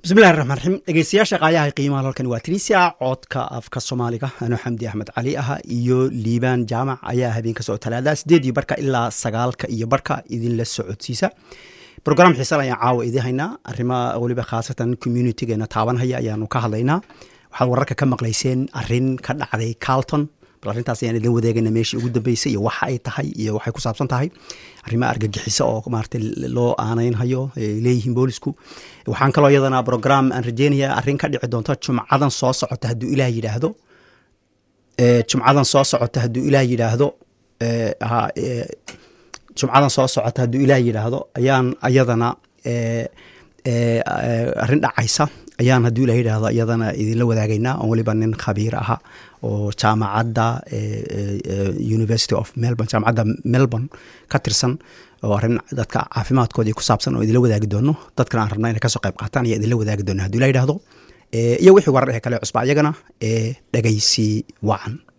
bismillahi raxmaan raxiim dhegeystayaasha qaayaha qiimaha halkan waa tunisia codka afka soomaaliga anoo xamdi axmed cali ah iyo liibaan jaamac ayaa habeen kasoo talaada sideed iyo barka ilaa sagaalka iyo barka idinla socodsiisa brogram xiisan ayaan caawa idin haynaa arrima weliba khaasatan communitygeena taabanhaya ayaanu ka hadlaynaa waxaad wararka ka maqlayseen arin ka dhacday carlton bal arrintaas ayaan idin wadeegayna meeshii ugu dambeysay iyo waxa ay tahay iyo waxay ku saabsan tahay arrimo argagixiso oo maarata loo aaneynhayo ay leeyihiin boolisku waxaan kaloo iyadana program aan rajeynaya arrin ka dhici doonto jumcadan soo socota hadduu ilaah yidhaahdo jumcadan soo socota hadduu ilaah yidhaahdo jumcadan soo socota hadduu ilaah yidhaahdo ayaan iyadana arrin dhacaysa ayaan hadduu ilah yidhaahdo iyadana idinla wadaagaynaa oon weliba nin khabiir aha oo jaamacadda university of melbourne jaamacadda melbourne ka tirsan oo arrin dadka caafimaadkoodii ku saabsan oo idinla wadaagi doono dadkana aan rabna inay kasoo qayb qaataan ayaa idinla wadaagi doona hadduu ilah yidhaahdo iyo wixii warar ee kale cusba iyagana ee dhegaysi wacan